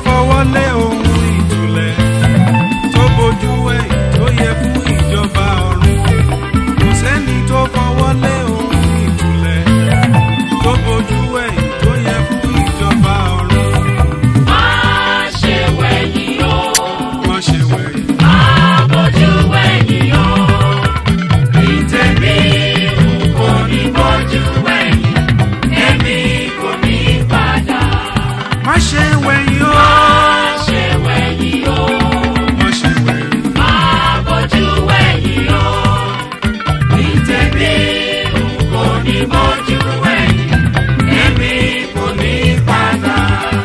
fọwọ́ lé ohun ìtúlẹ̀ tó bójú ẹ̀ tó yẹ fún ìjọba ọ̀run kò sẹ́ni tó fọwọ́ lé ohun ìtúlẹ̀ tó bójú ẹ̀ tó yẹ fún ìjọba ọ̀run Má ṣe wẹ̀yìn o, wọ́n ṣe wẹ̀yìn. má bójú wẹ̀yìn o. Ìtẹ̀bí n kò ní bójú wẹ̀yìn, èmi kò ní padà. má ṣe wẹ̀yìn o. Má ṣe wẹ̀yìn o, wọ́n ṣe wẹ̀yìn. má bójú wẹ̀yìn o. Ìtẹ̀bí n kò ní bójú wẹ̀yìn, èmi kò ní padà.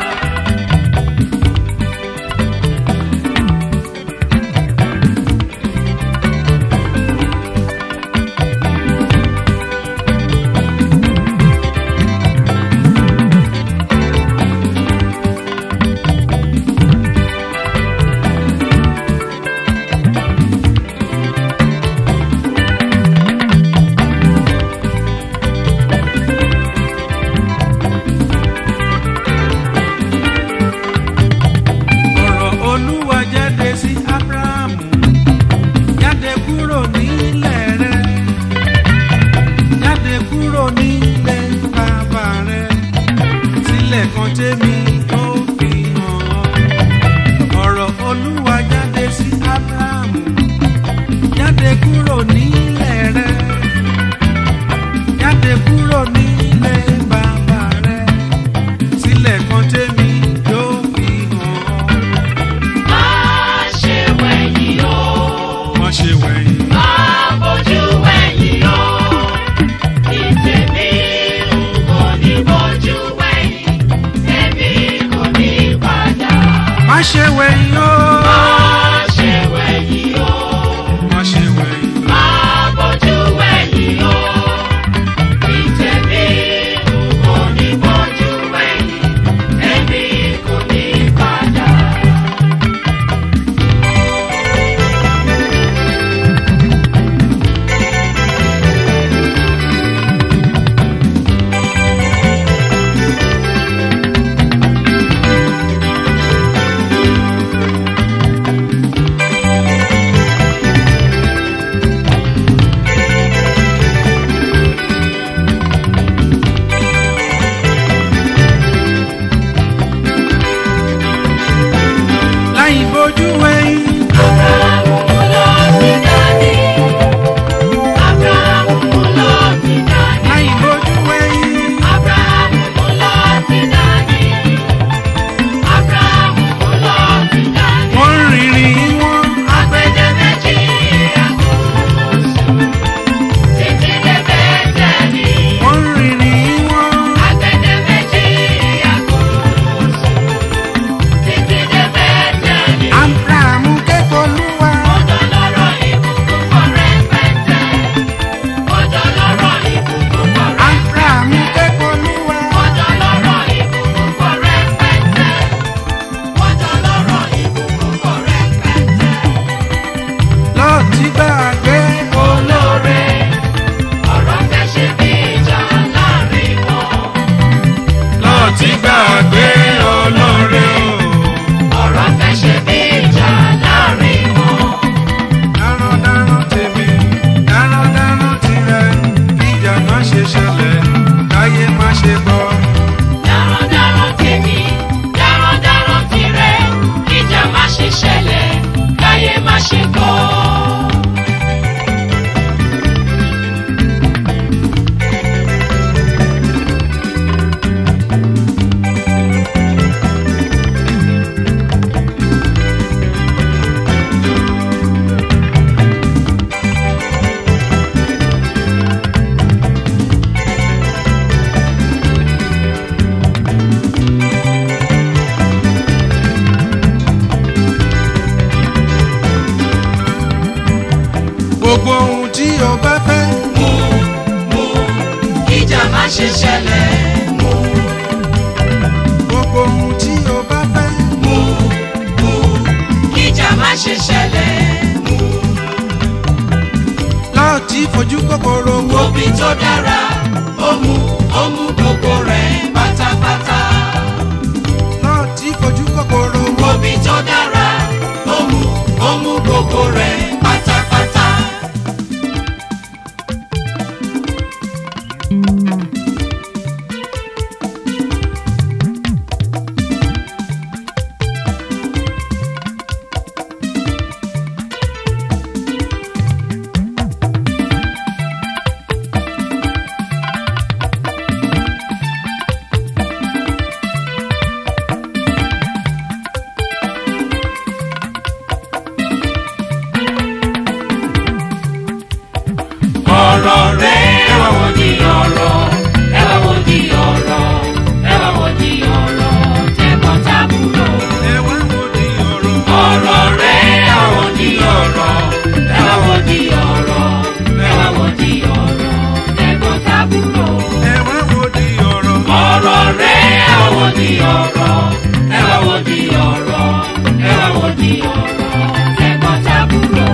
ọ̀rọ̀ olúwa jáde sí abrahamu jáde kúrò nílẹ̀ rẹ jáde kúrò nílẹ̀ bàbá rẹ sílẹ̀ kan tẹ́mi ó fi hàn ọ́ ọ̀rọ̀ olúwa jáde sí abrahamu jáde kúrò nílẹ̀ rẹ jáde kúrò nílẹ̀ bàbá rẹ sílẹ̀ kan tẹ́mi ó fi hàn ọ́. Má ṣe wẹ̀yìn o. wọ́n ṣe wẹ̀yìn. Máa bójú wẹ̀yìn o. Ìtẹ̀mí n kò ní bójú wẹ̀yìn, èmi kò ní padà. má ṣe wẹ̀yìn o. Máa ṣe wẹ̀yìn o. má ṣe wẹ̀yìn. Máa bójú wẹ̀yìn o. Ìtẹ̀mí n kò ní bójú wẹ̀yìn, èmi kò ní padà. láì bójú wẹ̀yìn. Abrahamu lọ sí dání. Abrahamu lọ sí dání. láì bójú wẹ̀yìn. Abrahamu lọ sí dání. Abrahamu lọ sí dání. wọ́n rìnrìn wọn. Agbede méjì àkóso. Títí dé Bẹ́tẹ̀lì. wọ́n rìnrìn wọn. Agbede méjì àkóso. Títí dé Bẹ́tẹ̀lì. abrahamu kẹ́kọ̀ọ́ lúwa. Ọjọ́ lọ́rọ̀ ìbùkún kọ rẹpẹtẹ. Ọjọ́ lọ́rọ̀ ìbùkún kọ rẹpẹtẹ. abrahamu kẹ́kọ̀ọ́ lúwa. Ọjọ́ lọ́rọ̀ ìbùkún kọ rẹpẹtẹ. Ọjọ́ lọ́rọ̀ ìbùkún kọ rẹpẹtẹ. lọ́ọ̀tì gbàgbé. Olóore, ọ̀rọ̀ fẹ́ ṣe bí ìjà láàrin wọn. lọ́ọ̀tì gbàgbé ọlọ́rẹ́ o. Ọ̀rọ̀ fẹ́ ṣe bí ìjà láàrin wọn. darandaran tèmi darandaran tirẹ̀ kíjà má ṣe ṣẹlẹ̀ káyé má ṣe gbọ́. Darandaran tèmi, darandaran tirẹ̀, ìjà má ṣe ṣẹlẹ̀, láyé má ṣe gbọ́. gbogbo ohun tí o bá fẹ́. Mú, mú, ìjà má ṣe ṣẹlẹ̀. Mú, gbogbo ohun tí o bá fẹ́. mú, mú, ìjà má ṣe ṣẹlẹ̀. Mú, lọ́ọ̀tì fojú kòkòrò wo. òbí tó dára, ó mú, ó mú gbogbo rẹ̀ pátápátá. lọ́ọ̀tì fojú kòkòrò di ọ̀rọ̀ ẹ wá wo di ọ̀rọ̀ ẹ wá wo di ọ̀rọ̀ tẹ̀gbọ́n tàbúrò.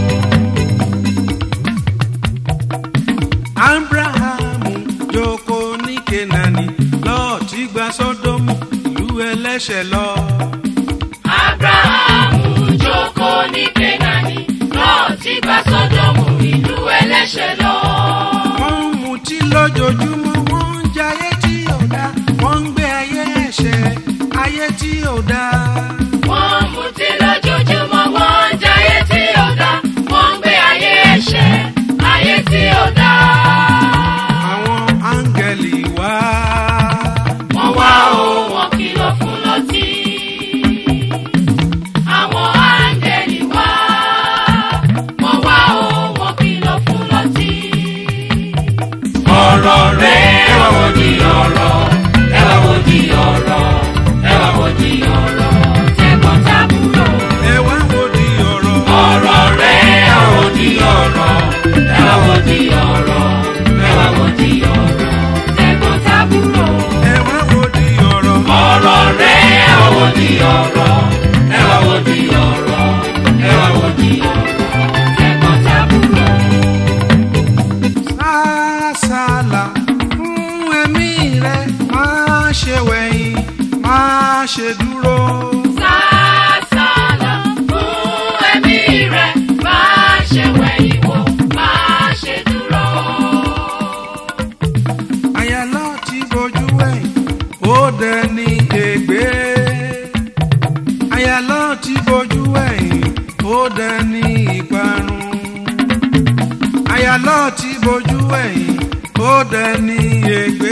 abrahamu jókòó ní kenani lọ́ọ̀tì gba sódómù ìlú ẹlẹ́ṣẹ̀ lọ. abrahamu jókòó ní kenani lọ́ọ̀tì gba sódómù ìlú ẹlẹ́ṣẹ̀ lọ. wọ́n ń mutí lójoojúmọ́ wọ́n ń jayé tí ò dá wọ́n ń gbé ayé ẹ̀ṣẹ̀ ayé tí ò dá. wọ́n ń mutí lójoojúmọ́ wọ́n ń jayé tí ò dá wọ́n ń gbé ayé ẹ̀ṣẹ̀ ayé tí ò dá. àwọn áńgẹ̀lì wá. wọ́n wá o wọ́n kìlọ̀ fún lọ́tí. àwọn áńgẹ̀lì wá. wọ́n wá o wọ́n kìlọ̀ fún lọ́tí. ọ̀rọ̀ rẹ̀ ẹ wá wo di ọ̀rọ̀ ẹ wá wo di ọ̀rọ̀ ẹ wá wo di ọ̀rọ̀ tẹ̀gbọ́n tàbúrò. ẹ wá wo di ọ̀rọ̀. ọ̀rọ̀ rẹ̀ ẹ wá wo di ọ̀rọ̀ ẹ wá wo di ọ̀rọ̀ ẹ wá wo di ọ̀rọ̀ tẹ̀gbọ́n tàbúrò ẹ wá wo di ọ̀rọ̀. ọ̀rọ̀ rẹ̀ ẹ wá wo di ọ̀rọ̀ ẹ wá wo di ọ̀rọ̀ ẹ wá wo di ọ̀rọ̀ tẹ̀gbọ́n tàbúrò. sásàlà fún ẹ̀mí rẹ̀ máa ṣe wẹ̀yìn máa ṣe dúró. sásàlà fún ẹ̀mí rẹ̀ má ṣe wẹ̀yìn wò má ṣe dúró. àyàlọ́ ti bojú wẹ̀yìn ó dẹni ègbé. àyàlọ́ ti bojú wẹ̀yìn ó dẹni ìparun. àyàlọ́ ti bojú wẹ̀yìn ó dẹni ègbé.